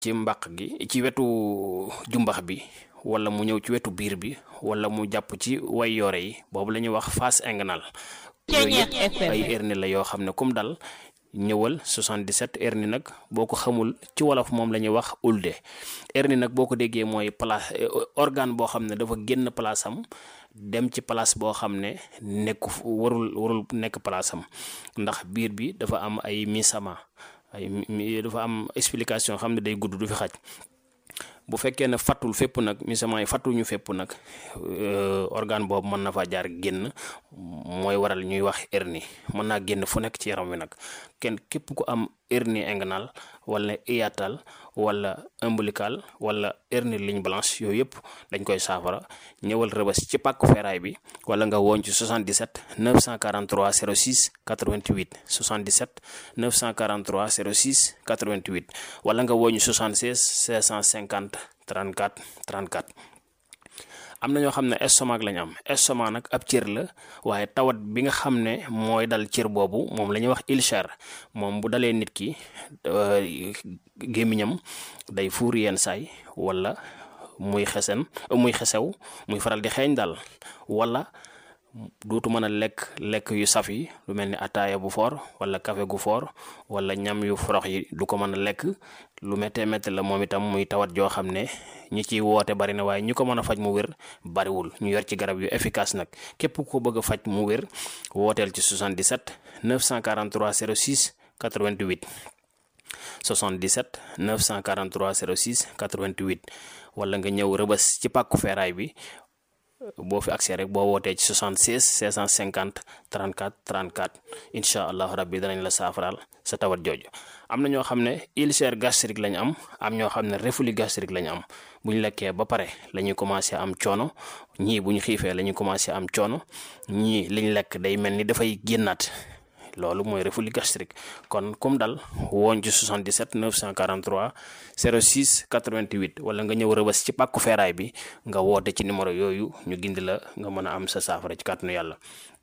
ci mbaq gi ci wetu jumbax bi wala mu ñëw ci wetu biir bi wala mu jàpp ci way yoore yi boobu la ñuy wax face inguinale yooyu yëpp ay hernie la yoo xam ne kum dal ñëwal 77 hernie nag boo ko xamul ci wolof moom la ñuy wax ulde hernie nag boo ko déggee mooy place organe boo xam ne dafa génn place am dem ci place boo xam ne nekku warul warul nekk place am ndax biir bi dafa am ay misama ay dafa am explication xam ne day gudd du fi xaj bu fekkee ne fattul fépp nag misament yi fattuñu fépp nag organe boobu mën na fa jaar génn mooy waral ñuy wax hernie mën naa génn fu nekk ci yaram wi nag kenn képp ku am hernie inguinale wala hiatale wala ombilical wala hernie ligne blanche yooyu yëpp dañ koy saafara ñëwal rëbës ci pàkku feeraay bi wala nga woon ci 77 943 06 88 77 943 06 88 wala nga woon ci 76 650 34 34 am na ñoo xam ne estomac lañ am estomac nag ab cër la waaye tawat bi nga xam ne mooy dal cër boobu moom la ñuy wax ulcère moom bu dalee nit ki gémmiñam day fuur yenn saay wala muy xesen muy xesew muy faral di xeeñ daal wala duutu mën a lekk lekk yu saf yi lu mel ni ataaya bu foor wala café gu foor wala ñam yu forox yi du ko mën a lekk lu méttee métti la moom itam muy tawat joo xam ne ñi ciy woote bari na waaye ñi ko mën a faj mu wér bariwul ñu yor ci garab yu efficace nag képp ku ko bëgg a faj mu wér wooteel ci 77 943 06 88 77 943 06 88 wala nga ñëw rëbës ci pàkku feeraay bi boo fi accès rek boo wootee ci 76 650 34 34 incha allahu rabbi danañ la saafaraal sa tawat jooju am na ñoo xam ne ulcère gastrique lañ am am ñoo xam ne reflux gastrique lañ am bu ñu lekkee ba pare la ñuy commencé am coono ñii bu ñu xiifee la ñuy commencé am coono ñii liñ lekk day mel ni dafay génnaat loolu mooy reflux gastrique kon comme dal woon ci 77 943 06 88 wala nga ñëw rëbës ci pàkku feeraay bi nga woote ci numéro yooyu ñu gindi la nga mën a am sa saafara ci kàttanu yàlla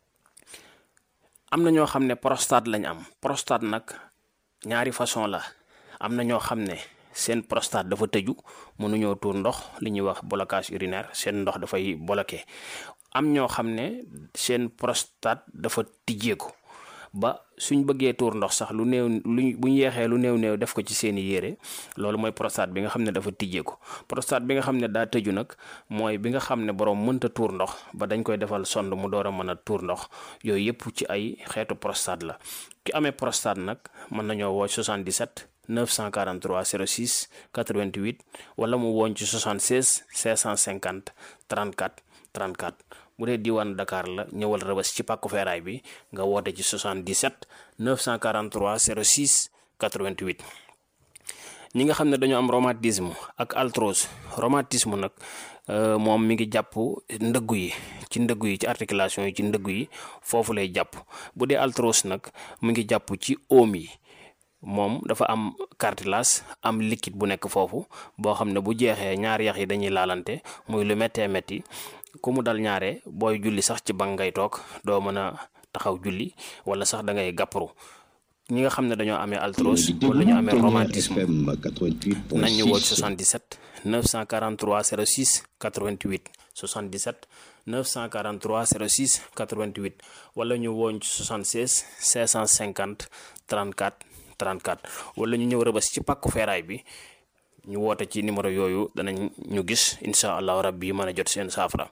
am na ñoo xam ne prostate lañ am prostate nag ñaari façon la am na ñoo xam ne seen prostate dafa tëju mënuñoo tuur ndox li ñuy wax blocage urinaire seen ndox dafay bloqué am ñoo xam ne seen prostate dafa tijjeeku ba suñ bëggee tuur ndox sax lu néew luñ bu ñu yeexee lu néew néew def ko ci seeni yére loolu mooy prostate bi nga xam ne dafa tijjeeku prostate bi nga xam ne daa tëju nag mooy bi nga xam ne borom mënta tuur ndox ba dañ koy defal sonde mu door a mën a tuur ndox yooyu yëpp ci ay xeetu prostate la ki amee prostate nag mën nañoo woo 77 943 06 88 wala mu woon ci 76 650 34 34 bu dee diwaan Dakar la ñëwal rëbës ci pàkku feeraay bi nga woote ci 77 943 06 88 ñi nga xam ne dañoo am rhumatisme ak arthrose rhumatisme nag moom mi ngi jàpp ndëggu yi ci ndëggu yi ci articulation yi ci ndëggu yi foofu lay jàpp bu dee arthrose nag mu ngi jàpp ci oom yi moom dafa am cartilage am liquide bu nekk foofu boo xam ne bu jeexee ñaari yax yi dañuy laalante muy lu méttee métti ku mu dal ñaare booy julli sax ci bank ngay toog doo mën a taxaw julli wala sax da ngay gàpparu ñi nga xam ne dañoo amee arthrose wala ñu amee rhumatisme nañ ñu woo 77 943 06 88 77 943 06 88 wala ñu wooñ ci 76 550 34 34 wala ñu ñëw rëbës ci pàkku feeraay bi ñu woote ci numéro yooyu danañ ñu gis incha allahu rabbi mën a jot seen saafara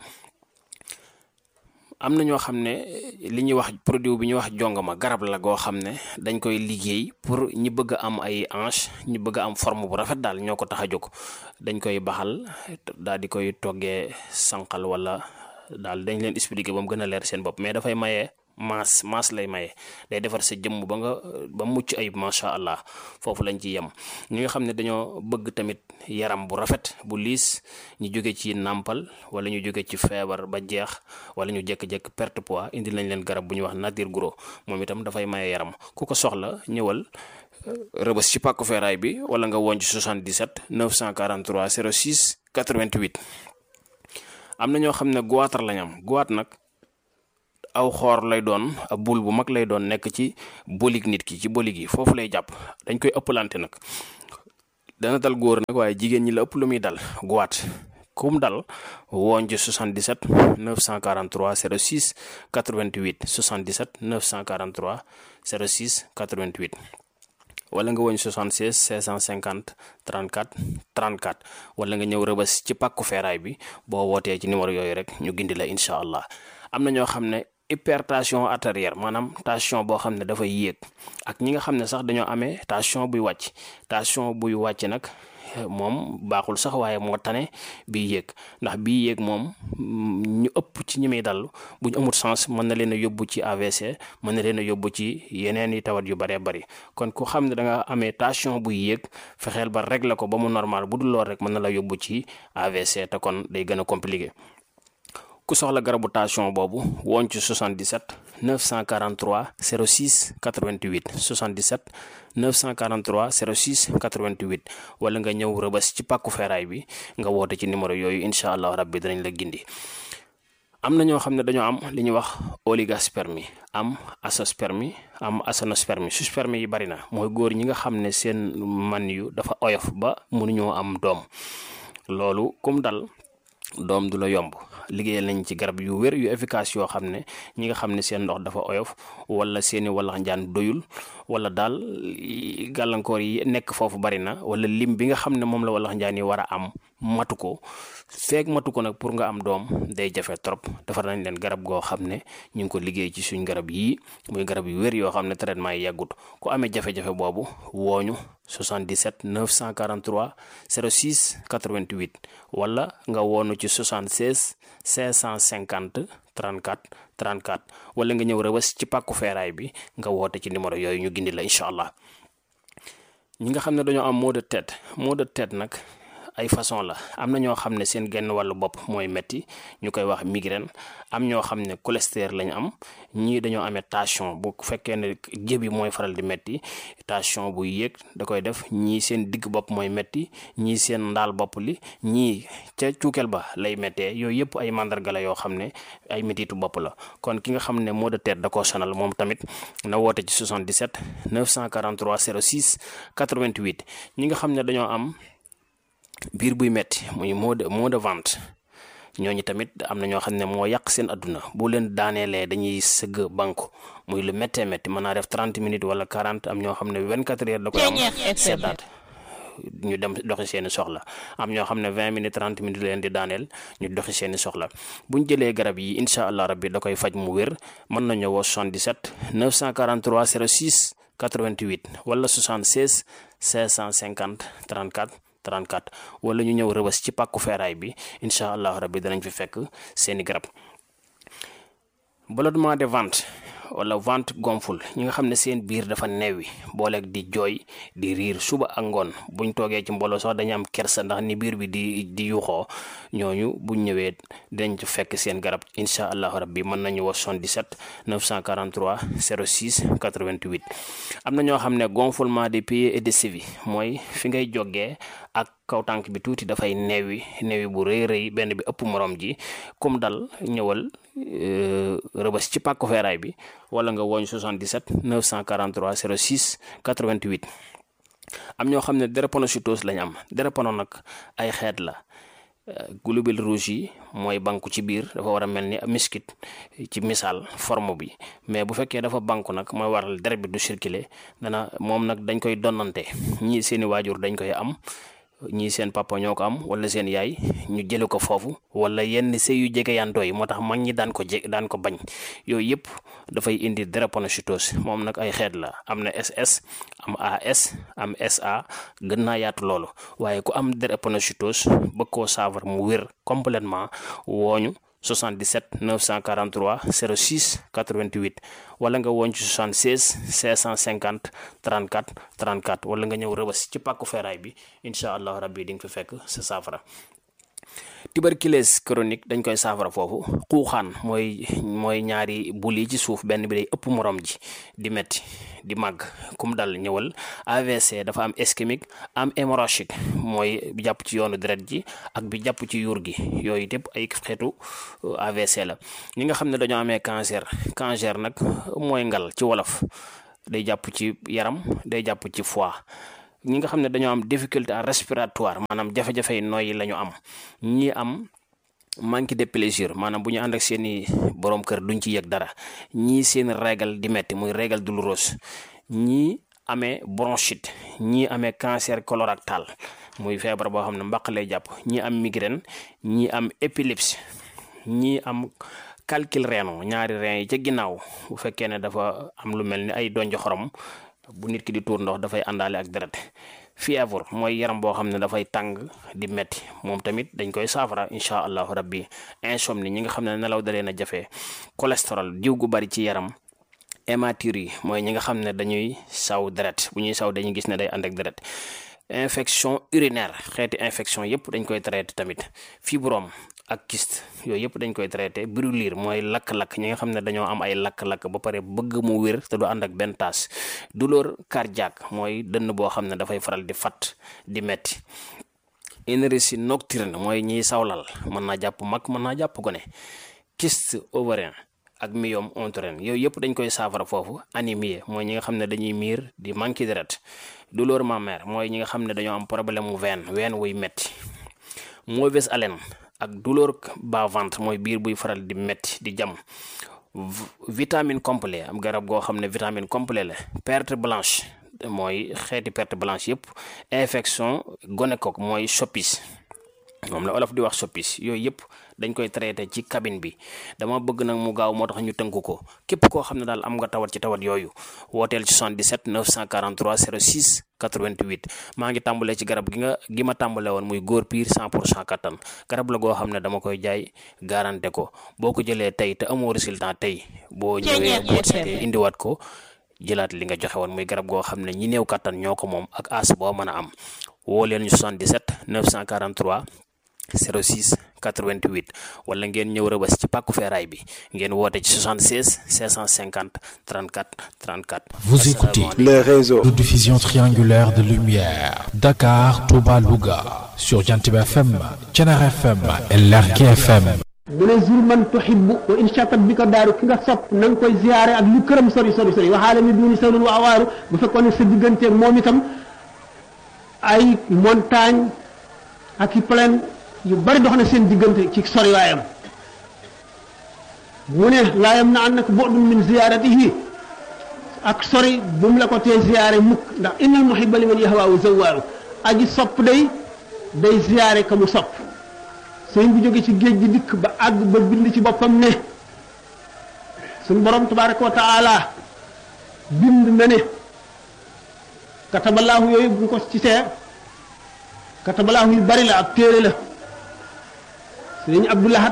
am na ñoo xam ne li ñuy wax produit bi ñuy wax jongama garab la goo xam ne dañ koy liggéey pour ñi bëgg a am ay hanche ñi bëgg a am forme bu rafet daal ñoo ko tax a jóg dañ koy baxal daal di koy toggee sànqal wala daal dañ leen expliquer ba mu gën a leer seen bopp mais dafay maye. maas maas lay maye day defar sa jëmm ba nga ba mucc ayib macha allah foofu lañ ci yem ñi nga xam ne dañoo bëgg tamit yaram bu rafet bu liis ñu jóge ci nàmpal wala ñu jóge ci feebar ba jeex wala ñu jékki-jékki perte poids indi nañ leen garab bu ñuy wax nature gros moom itam dafay maye yaram ku ko soxla ñëwal rëbës ci pàkku feeraay bi wala nga woon ci 77 943 06 88 am na ñoo xam ne goitre lañ am goitre nag. aw xoor lay doon ab bul bu mag lay doon nekk ci bolig nit ki ci bolig yi foofu lay jàpp dañ koy ëppalante nag dana dal góor nag waaye jigéen ñi la ëpp lu muy dal guwaat kum dal woon ci 77 943 06 88 77 943 06 88 wala nga woñ 76 650 34 34 wala nga ñëw rëbës ci pàkku feeraay bi boo wootee ci numéro yooyu rek ñu gindi la incha allah am na ñoo xam ne hypertension artérielle maanaam tension boo xam ne dafay yéeg ak ñi nga xam ne sax dañoo amee tension buy wàcc tension buy wàcc nag moom baaxul sax waaye moo tane bii yéeg ndax bii yéeg moom ñu ëpp ci ñi muy dal bu ñu amul sens mën na leen a yóbbu ci AVC mën na leen a yóbbu ci yeneen i tawat yu bëree bëri kon ku xam ne da nga amee tension buy yéeg fexeel ba régler ko ba mu normal bu dul lool rek mën na la yóbbu ci AVC te kon day gën a compliqué ku soxla garabu tension boobu woon ci 77 943 06 88 77 943 06 88 wala nga ñëw rëbës ci pàkku feeraay bi nga woote ci numéro yooyu incha allah rabbi danañ la gindi am na ñoo xam ne dañoo am li ñuy wax oligospermie am azoospermie am aténospermie sperme yi bari na mooy góor ñi nga xam ne seen man yu dafa oyof ba mënuñoo am doom loolu kum dal doom du la yomb liggéeyal nañ ci garab yu wér yu efficace yoo xam ne ñi nga xam ne seen ndox dafa oyof wala seeni wallax njaan doyul wala daal gàllankoor yi nekk foofu bari na wala lim bi nga xam ne moom la wallax njaan yi war a am matu ko feeg matu ko nag pour nga am doom day jafe trop defar nañ leen garab goo xam ne ñu ngi ko liggéey ci suñ garab yii muy garab yu wér yoo xam ne traitement yi yàggut ku amee jafe-jafe boobu wooñu 77 943 06 88 wala nga woonu ci 76 550 34 34 wala nga ñëw rëbës ci pàkku feeraay bi nga woote ci numéro yooyu ñu gindi la incha allah ñi nga xam ne dañoo am maux de tête maux de tête nag ay façon la am na ñoo xam ne seen genn wàllu bopp mooy metti ñu koy wax migraine am ñoo xam ne cholestérol lañ am ñii dañoo amee tension bu fekkee ne jëbi mooy faral di metti tension bu yéeg da koy def ñii seen digg bopp mooy metti ñii seen ndaal bopp li ñii ca cuukeel ba lay méttee yooyu yëpp ay mandarga la yoo xam ne ay métitu bopp la kon ki nga xam ne maux de tête da koo sonal moom tamit na woote ci 77 943 06 88 ñi nga xam ne dañoo am biir buy metti muy mot de mot de ventre ñooñu tamit am na ñoo xam ne moo yàq seen adduna bu leen daaneelee dañuy sëgg banque muy lu méttee métti mën naa def 30 minutes wala 40 am ñoo xam ne 24 heures da koy am seddaat ñu dem doxi seeni soxla am ñoo xam ne 20 minutes 30 minutes leen di daaneel ñu doxi seeni soxla bu ñu jëlee garab yi incha allah rabbi da koy faj mu wér mën nañu woo 77 943 06 88 wala 76 550 34 34 wala ñu ñëw rëbës ci pàkku feeraay bi incha allah rabbi danañ fi fekk seeni garab ballonnement de ventre wala ventre gonfle ñi nga xam ne seen biir dafa neewi booleeg di jooy di riir suba ak ngoon buñ toogee ci mbooloo sax dañu am kersa ndax ni biir bi di di yuxoo ñooñu buñ ñëwee dinañ ci fekk seen garab incha allahu rabbi mën nañu wax 77 943 06 88 am na ñoo xam ne gonflement des pieds et des chevilles mooy fi ngay jógee ak kaw tànk bi tuuti dafay neewi neewi bu rëy rëy benn bi ëpp morom ji comme dal ñëwal rëbës ci pàkku feeraay bi wala nga woñ 77 943 06 88 am ñoo xam ne drépanocytose lañ am drépano nag ay xeet la globules rouges yi mooy banku ci biir dafa war a mel ni miskit ci misaal forme bi mais bu fekkee dafa banku nag mooy waral deret bi du circuler dana moom nag dañ koy donnante ñii seeni waajur dañ koy am ñii seen papa ñoo ko am wala seen yaay ñu jële ko foofu wala yenn sëy yu jege yantoo yi moo tax mag ñi daan ko je daan ko bañ yooyu yëpp dafay indi drépanocytose moom nag ay xeet la am na SS am AS am SA gën naa yaatu loolu waaye ku am drépanocytose bëgg koo saafara mu wér complètement wooñu 77 943 06 88 wala nga woon ci 76 550 34 34 wala nga ñëw rëbës ci pàkku feeraay bi incha allah rabbi di nga fi fekk sa saafara tuberculose chronique dañ koy saafara foofu xuuxaan mooy mooy ñaari bul yi ci suuf benn bi day ëpp morom ji di metti di màgg kum dal ñëwal AVC dafa am ischémique am hémorragique mooy bi jàpp ci yoonu deret ji ak bi jàpp ci yuur gi yooyu yëpp ay xeetu AVC la ñi nga xam ne dañoo amee cancer cancer nag mooy ngal ci wolof day jàpp ci yaram day jàpp ci foie ñi nga xam ne dañoo am difficulté à respiratoire maanaam jafe-jafe yi nooyi la ñu am ñi am manque de plaisir maanaam bu ñu ànd ak seeni borom kër duñ ci yëg dara ñii seen régal di metti muy régal douloureuse ñii amee bronchite ñii amee cancer colorectal muy feebar boo xam ne mbaq lay jàpp ñii am migraine ñii am épilepsie ñii am calcul rénal ñaari rein yi ca ginnaaw bu fekkee ne dafa am lu mel ni ay donj xorom bu nit ki di tuur ndox dafay àndaale ak deret fièvre mooy yaram boo xam ne dafay tàng di metti moom tamit dañ koy saafara incha allahu rabbi insomnie ñi nga xam ne nelaw da leen a jafe cholestérol diw gu bari ci yaram hématurie yi mooy ñi nga xam ne dañuy saw deret bu ñuy saw dañuy gis ne day ànd ak deret infection urinaire xeeti infection yëpp dañ koy traité tamit fibrome ak kyste yooyu yëpp dañ koy traité brûlure mooy lakk-lakk ñi nga xam ne dañoo am ay lakk-lakk ba pare bëgg mu wér te du ànd ak benn taas douleur cardiaque mooy dënn boo xam ne dafay faral di fat di metti énergie nocturne mooy ñiy sawlal mën naa jàpp mag mën naa jàpp gone kyste ovarien ak myome utérin yooyu yëpp dañ koy saafara foofu anémie mooy ñi nga xam ne dañuy miir di manqué deret douleur mammaire mooy ñi nga xam ne dañoo am problème mu veine veine wuy metti mauvaise haleine ak douleur bas-ventre mooy biir buy faral di metti di jam vitamine complet am garab goo xam ne vitamine complet la perte blanche mooy xeeti perte blanche yëpp infection gonocoque mooy soppis moom la olof di wax soppis yooyu yëpp dañ koy traité ci cabine bi dama bëgg nag mu gaaw moo tax ñu tënk ko képp koo xam ne daal am nga tawat ci tawat yooyu wooteel ci 77 943 06 88 maa ngi tàmbalee ci garab gi nga gi ma tàmbale woon muy góor piir 100 pour cent kattan garab la goo xam ne dama koy jaay garanté ko boo ko jëlee tey te amoo résultat tey boo ñëwee boo seetee indiwaat ko jëlaat li nga joxe woon muy garab goo xam ne ñi néew kattan ñoo ko moom ak as boo mën a am woo leen ñu 77 943 06 88 wala ngeen ñëw rëbës ci pàkku feeraay bi ngeen woote ci 76 550 34 34. Vous écoutez les réseaux de diffusion triangulaire de lumière Dakar, Touba, Louga sur Jantiba FM, Thiénaba FM et Lergui FM. mu ne zur man tuhibbu wa in shatat bi ko daaru ki nga sopp na nga koy ziyaare ak lu këram sori sori sori waxaale mi duuni sawlun wa awaaru bu fekkoon ne sa digganteeg moom itam ay montagne ak i plaine yu bari dox na seen diggante ci sori waayam mu ne laayam na annaka bu'dun min ziyaaratihi ak sori bu mu la ko tee ziyaare mukk ndax innal muhibba liman yahwaahu zawwaaru aji sopp day day ziyaare ka mu sopp sëñ bu jóge ci géej gi dikk ba àgg ba bind ci boppam ne suñ borom tabaraka wa taala bind na ne katabalaahu yooyu bu ko ci see katabalaahu yu bari la ab téere la sëñ abdoulahat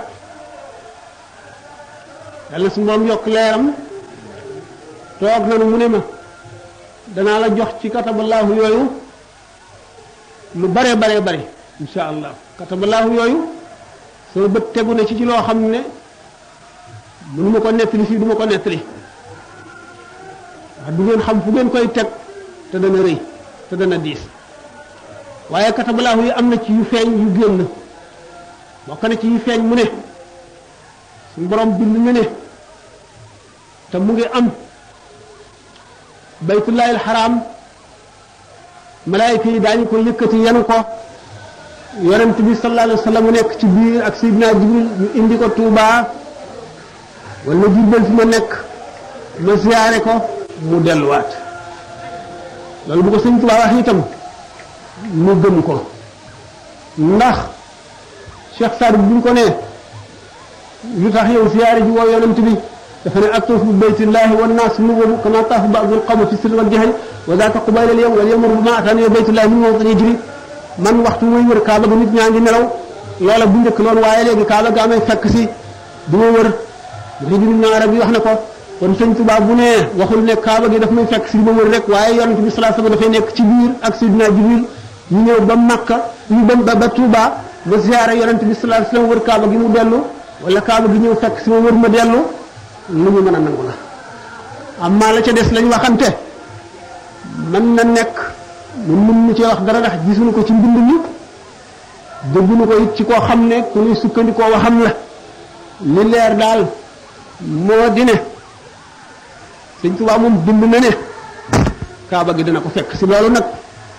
yàlla su borom yokk leeram toog nanu mu ne ma danaa la jox ci katabalaahu yooyu lu bare bare bare insha allah katabalaahu yooyu sama bët tegu na ci ci loo xam ne mënu ma ko nettali fii du ma ko nettali wax du ngeen xam fu ngeen koy teg te dana rëy te dana diis waaye katabalaahu yi am na ci yu feeñ yu génn bokk na ci yu feeñ mu ne suñu borom bind na ne te mu ngi am baytullahi alxaram malaayika yi daañu ko yëkkati yenu ko yonent bi sallallahu alayhi wa sallam mu nekk ci biir ak Seydina Jibril ñu indi ko Touba wala Jurbel fi ma nekk ma ziyaare ko mu delluwaat loolu bu ko sëñ Touba wax itam mu gëm ko ndax Cheikh Saad bu ñu ko nee lu tax yow ziyaare ji woo yonent bi dafa ne atuufu bi baytillahi wan naas nuwamu kama taafu ba'dul qawmi fi sirri wal jahri wa zaaka qubayla al yawm wal yamru bima atani baytullahi min mawtin yajri man waxtu muy wër kaaba ga nit ñaa ngi nelaw loola bu njëkk loolu waaye léegi kaaba ga amay fekk si du ma wër dafa jëriñ na arab yi wax na ko kon sëñ Tuubaa bu ne waxul ne kaaba gi daf may fekk si du ma wër rek waaye yonent bi sallallahu alayhi wasallam dafay nekk ci biir ak Seydina Jibril ñu ñëw ba Makka ñu dem ba ba Touba ba ziyaare yonent bi sallallahu alayhi wasallam wër kaaba gi mu dellu wala kaaba gi ñëw fekk si ma wër ma dellu lu ñu mën a nangu la amma la ca des lañ waxante mën na nekk ñun mën ñu cee wax dara ndax gisuñu ko ci mbind mi dégguñu ko it ci koo xam ne ku ñuy sukkandikoo waxam la li leer daal moo di ne sëñ Tuubaa moom bind na ne kaaba gi dina ko fekk si loolu nag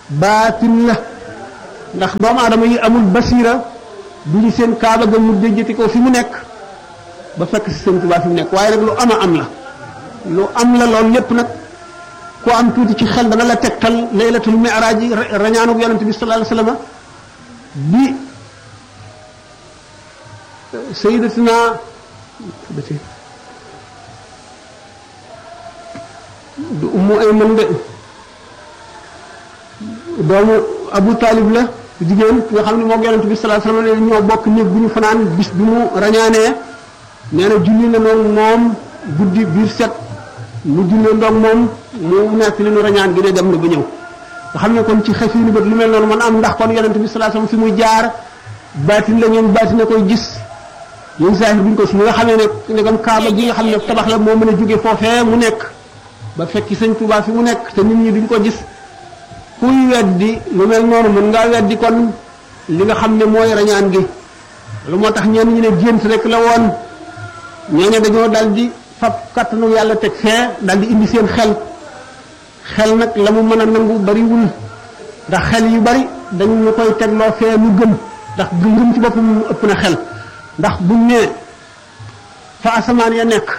baatin la ndax doomu aadama yi amul basira du ñu seen kaaba ga mu déjjati ko fi mu nekk ba fekk si sëñ Tuubaa fi mu nekk waaye nag lu ama am la lu am la loolu lépp nag ku am tuuti ci xel dana la tegtal laylatul mi'raaj yi rañaanu yonente bi sallallahu alayhi wasallam bi sayyidatina du ummu ayman de doomu abu taalib la jigéen nga xam ne moo yonente bi sallallahu alayhi wasallam ñoo bokk néeg bu ñu fanaan bis bi mu rañaanee nee na julli na noonu moom guddi biir set mu jullee ndoog moom mu nekk li nu rañaan gi ne dem na ba ñëw nga xam ne kon ci xef yi ni bët lu mel noonu man am ndax kon yonente bi sallallahu alayhi wasallam fi muy jaar baatin la ñoom baatin na koy gis ñun saahir buñ ko si nga xamee ne ndegam kaaba gi nga xam ne tabax la moo mën a jóge foofee mu nekk ba fekki sëñ Tuubaa fi mu nekk te nit ñi duñ ko gis kuy weddi lu mel noonu mën ngaa weddi kon li nga xam ne mooy rañaan gi lu moo tax ñenn ñi ne gént rek la woon ñooñu dañoo dal di fab kattanu yàlla teg fee dal di indi seen xel xel nag la mu mën a nangu bariwul ndax xel yu bari dañu ñu koy tegloo fee mu gëm ndax ngëm ci boppam ëpp na xel ndax buñ ne fa asamaan ya nekk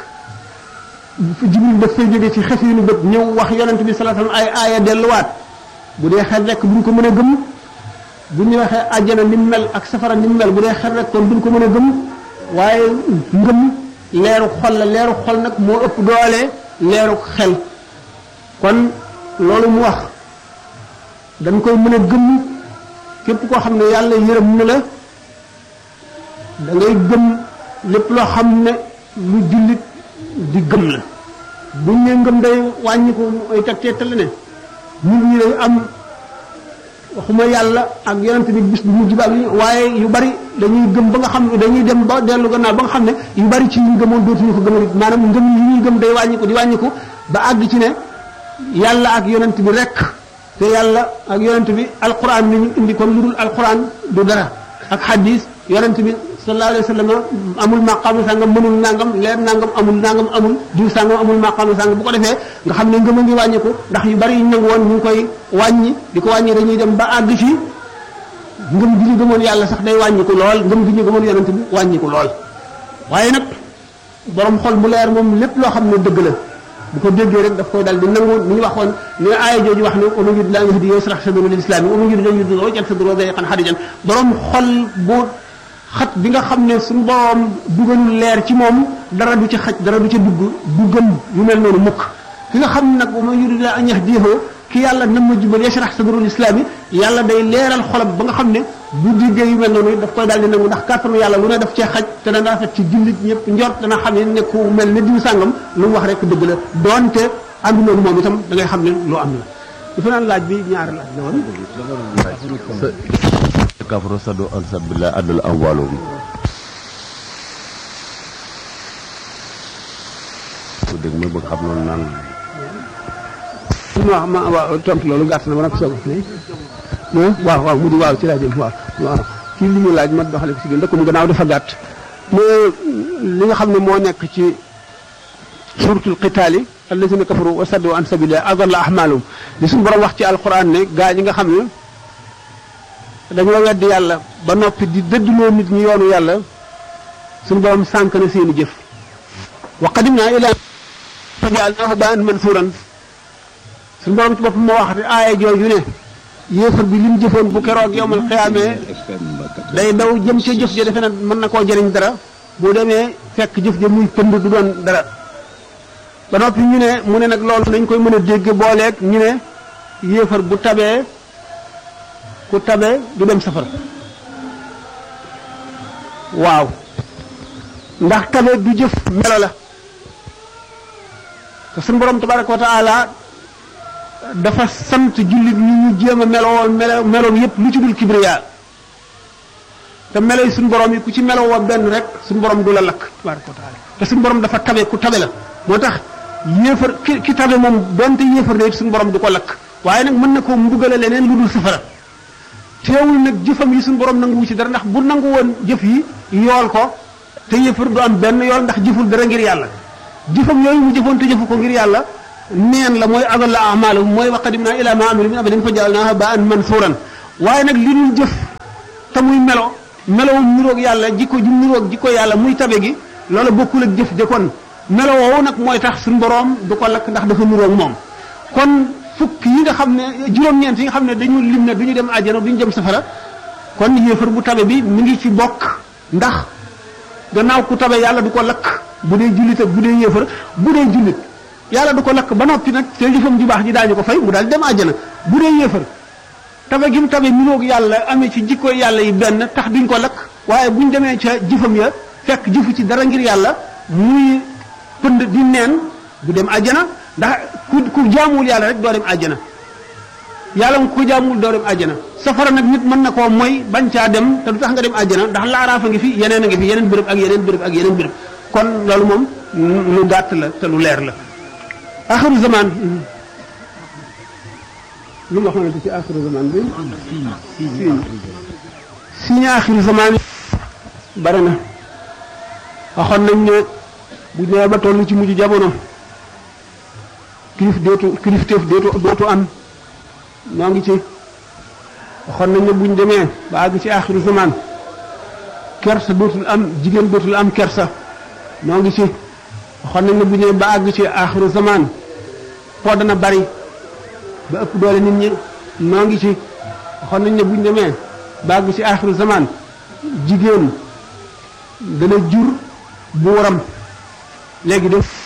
jibril daf fay jóge ci xef yi nu bët ñëw wax yonent bi sallallahu alayhi wasallam ay aaya delluwaat bu dee xel rek duñ ko mën a gëm bu ñu waxee àjjana ni mu mel ak safara ni mu mel bu dee xel rek kon duñ ko mën a gëm waaye ngëm leeru xol la leeru xol nag moo ëpp doole leeru xel kon loolu mu wax dañ koy mën a gëm képp koo xam ne yàlla yërëm na la da ngay gëm lépp loo xam ne lu jullit di gëm la buñ ne ngëm day wàññi ko ay teg teetale ne nit ñi day am waxuma yàlla ak yonent bi bis bu mujj ba ak waaye yu bari dañuy gëm ba nga xam ne dañuy dem ba dellu gannaaw ba nga xam ne yu bari ci ñu gëmoon dootuñu ko gëmal maanaam ngëm yi ñuy gëm day wàññiku di wàññiku ba àgg ci ne yàlla ak yonent bi rek te yàlla ak yonent bi alquran ni ñu indi kon lu dul alquran du dara ak hadis yonent bi sallallahu alayhi wa sallam amul maqaamu sàngam mënul nangam leer nangam amul nangam amul diw sàngam amul maqaamu sàngam bu ko defee nga xam ne ngëm a ngi wàññiku ndax yu bari yu nangu woon ñu ngi koy wàññi di ko wàññi dañuy dem ba àgg ci ngëm gi ñu gëmoon yàlla sax day wàññiku lool ngëm gi ñu gëmoon yonent bi wàññiku lool waaye nag borom xol bu leer moom lépp loo xam ne dëgg la bu ko déggee rek daf koy dal di nangu ni ñu waxoon ni aaya jooju wax ne wa man yurid laahu an yahdiyahu yashrah sadrahu lil islaam wa man yurid an yudillahu yaj'al sadrahu dayiqan harijan borom xol bu xat bi nga xam ne suñu borom dugalul leer ci moom dara du ca xaj dara du ca dugg du gëm yu mel noonu mukk ki nga xam ne nag wa man yurid an yahdiyahu ki yàlla nam ma jubal yashrah sadrahu lil islaam yàlla day leeral xolam ba nga xam ne bu diggee yu mel noonu daf koy daal di nangu ndax kàttanu yàlla lu ne daf cee xaj te dana rafet ci jullit ñëpp njort dana xam ne ne ku mel ne diw sàngam lu mu wax rek dëgg la doonte ànduna moom itam da ngay xam ne lu am la dafa naan laaj bi ñaari laaj la woon kafru sadu an sabilillah adul amwalu bi ku dégg ma bëgg xam loolu naan waaw ma waaw tontu loolu gàtt na ma nag soog waaw waaw mu di waaw ci laa jëm waaw waaw kii li ñu laaj ma doxale ko si gën ndëkk mu gannaaw dafa gàtt mais li nga xam ne moo nekk ci suratul qitaali allazina kafaru wa saddu an sabilillah adalla ahmalum li suñu borom wax ci alquran ne gaa ñi nga xam ne dañoo weddi yàlla ba noppi di dëdduloo nit ñi yoonu yàlla suñu borom sànk na seeni jëf wa qadimna ila fajaalnaahu baan mansuuran suñu borom ci boppam moo wax te aaya jooju ne yéefar bi li mu jëfoon bu keroog yowmal xiyaamee day daw jëm ca jëf ja defe na mën na koo jëriñ dara bu demee fekk jëf ja muy pënd du doon dara ba noppi ñu ne mu ne nag loolu nañ koy mën a dégg booleeg ñu ne yéefar bu tabee ku tabee du dem safara waaw ndax tabe du jëf melo la te suñu borom tabaraka wa taala dafa sant jullit ñi ñu jéem a melowoon melo meloom yépp lu ci dul kibriya te melo yi suñu borom yi ku ci meloo wa benn rek suñu borom du la lakk tabaraka wa taala te suñu borom dafa tabe ku tabe la moo tax yéefar ki ki tabe moom donte yéefar de suñu borom du ko lakk waaye nag mën na koo mbugale leneen lu dul safara teewul nag jëfam yi suñu borom nanguwu ci dara ndax bu nangu woon jëf yi yool ko te yéefar du am benn yool ndax jëful dara ngir yàlla jëfam yooyu mu jëfoon te jëfu ko ngir yàlla neen la mooy adalla amaalahum mooy wa qadimna ila ma amilu min amalin fa jaalnaahu habaan mansuuran waaye nag li dul jëf te muy melo melowum niroog yàlla jikko ju niroog jikko yàlla muy tabe gi loola bokkul ak jëf de kon melo woowu nag mooy tax suñu boroom du ko lakk ndax dafa niroog moom kon fukk yi nga xam ne juróom-ñeent yi nga xam ne dañu lim ne du ñu dem àjjana du ñu dem safara kon yéefar bu tabe bi mi ngi ci bokk ndax gannaaw ku tabe yàlla du ko lakk bu dee jullit ak bu dee yéefar bu dee jullit yàlla du ko lakk ba noppi nag te jëfam ju baax ji daañu ko fay mu daal dem àjjana bu dee yéefar tabe gi mu tabe niroog yàlla amee ci jikko yàlla yi benn tax duñ ko lakk waaye buñ demee ca jëfam ya fekk jëfu ci dara ngir yàlla muy pënd di neen du dem àjjana ndax ku ku jaamuwul yàlla rek doo dem àjjana yàlla nga ko jaamuwul doo dem àjjana safara nag nit mën na koo mooy bañ caa dem te du tax nga dem àjjana ndax laaraafa ngi fi yeneen a ngi fi yeneen béréb ak yeneen béréb ak yeneen béréb kon loolu moom lu gàtt la te lu leer la axiru zaman lu ma xamante ci axiru zaman bi signe signe axiru zaman bari na waxoon nañ ne bu ñëwee ba toll ci mujj jamono kilif dootu kilifteef dootu dootu am ñoo ngi ci waxoon nañ ne buñ demee ba àgg ci axiru zaman kersa dootul am jigéen dootul am kersa ñoo ngi ci waxoon nañ ne bu ñëwee ba àgg ci axiru zaman po dana bari ba ëpp doole nit ñi ñoo ngi ci waxoon nañ ne buñ demee ba àgg ci axiru zaman jigéen dana jur buuram léegi def